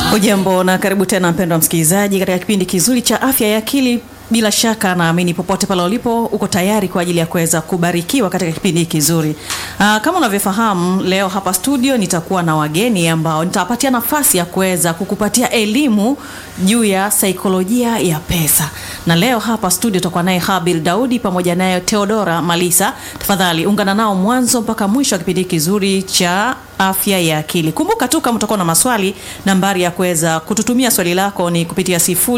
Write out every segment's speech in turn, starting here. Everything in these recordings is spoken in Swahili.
Hujambo na karibu tena mpendwa msikilizaji katika kipindi kizuri cha afya ya akili. Bila shaka naamini popote pale ulipo uko tayari kwa ajili ya kuweza kubarikiwa katika kipindi kizuri. Aa, kama unavyofahamu leo hapa studio nitakuwa na wageni ambao nitawapatia nafasi ya kuweza kukupatia elimu juu ya saikolojia ya pesa. Na leo hapa studio tutakuwa naye Habil Daudi pamoja naye Theodora Malisa. Tafadhali ungana nao mwanzo mpaka mwisho wa kipindi kizuri cha afya ya akili. Kumbuka tu kama utakuwa na maswali, nambari ya kuweza kututumia swali lako ni kupitia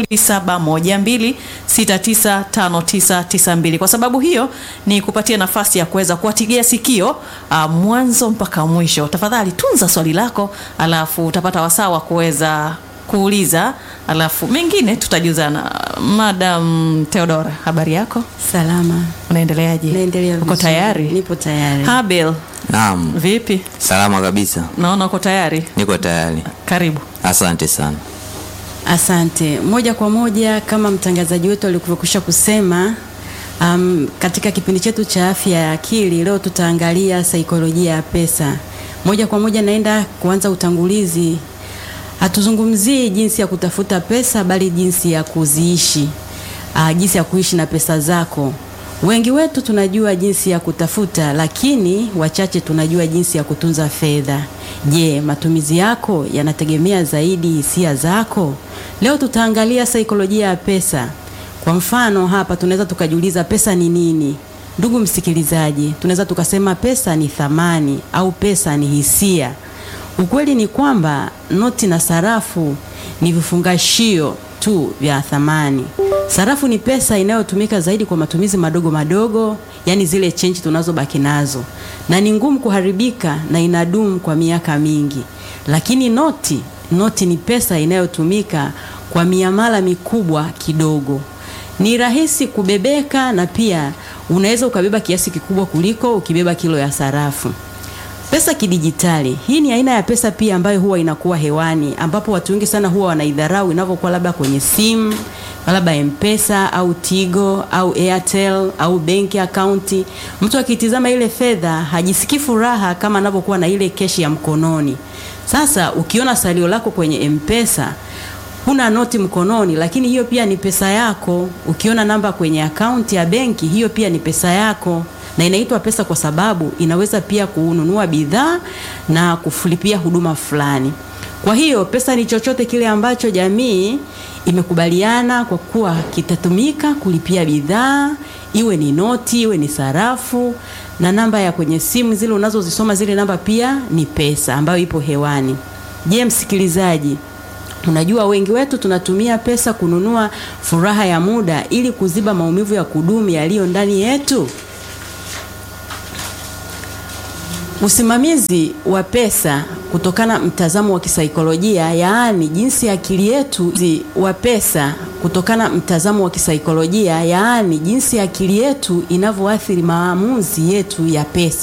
0712695992. Kwa sababu hiyo ni kupatia nafasi ya kuweza kuwatigia sikio uh, mwanzo mpaka mwisho. Tafadhali tunza swali lako, alafu utapata wasaa wa kuweza kuuliza, alafu mengine tutajuzana. Madam Theodora, habari yako? Salama. Unaendeleaje? Naendelea Uko vizuri. tayari? Nipo tayari. Habil, Naam, vipi? salama kabisa, Naona uko tayari. niko tayari. Karibu. Asante sana. Asante. Moja kwa moja kama mtangazaji wetu alivyokwisha kusema, um, katika kipindi chetu cha afya ya akili leo tutaangalia saikolojia ya pesa. Moja kwa moja naenda kuanza utangulizi. Hatuzungumzii jinsi ya kutafuta pesa bali jinsi ya kuziishi. Uh, jinsi ya kuishi na pesa zako. Wengi wetu tunajua jinsi ya kutafuta, lakini wachache tunajua jinsi ya kutunza fedha. Je, matumizi yako yanategemea zaidi hisia zako? Leo tutaangalia saikolojia ya pesa. Kwa mfano, hapa tunaweza tukajiuliza pesa ni nini? Ndugu msikilizaji, tunaweza tukasema pesa ni thamani au pesa ni hisia. Ukweli ni kwamba noti na sarafu ni vifungashio tu vya thamani. Sarafu ni pesa inayotumika zaidi kwa matumizi madogo madogo, yani zile chenji tunazobaki nazo, na ni ngumu kuharibika na inadumu kwa miaka mingi. Lakini noti, noti ni pesa inayotumika kwa miamala mikubwa kidogo. Ni rahisi kubebeka na pia unaweza ukabeba kiasi kikubwa kuliko ukibeba kilo ya sarafu. Pesa kidijitali. Hii ni aina ya pesa pia ambayo huwa inakuwa hewani ambapo watu wengi sana huwa wanaidharau inavyokuwa labda kwenye simu, labda M-Pesa au Tigo au Airtel au benki akaunti. Mtu akitizama ile fedha hajisikii furaha kama anavyokuwa na ile keshi ya mkononi. Sasa ukiona salio lako kwenye M-Pesa huna noti mkononi, lakini hiyo pia ni pesa yako. Ukiona namba kwenye akaunti ya benki, hiyo pia ni pesa yako na inaitwa pesa kwa sababu inaweza pia kununua bidhaa na kulipia huduma fulani. Kwa hiyo pesa ni chochote kile ambacho jamii imekubaliana kwa kuwa kitatumika kulipia bidhaa, iwe ni noti, iwe ni sarafu, na namba ya kwenye simu zile unazozisoma, zile namba pia ni pesa ambayo ipo hewani. Je, msikilizaji, Unajua wengi wetu tunatumia pesa kununua furaha ya muda ili kuziba maumivu ya kudumu yaliyo ndani yetu. Usimamizi wa pesa kutokana mtazamo wa kisaikolojia, yaani jinsi akili yetu wa pesa kutokana mtazamo wa kisaikolojia, yaani jinsi akili yetu inavyoathiri maamuzi yetu ya pesa.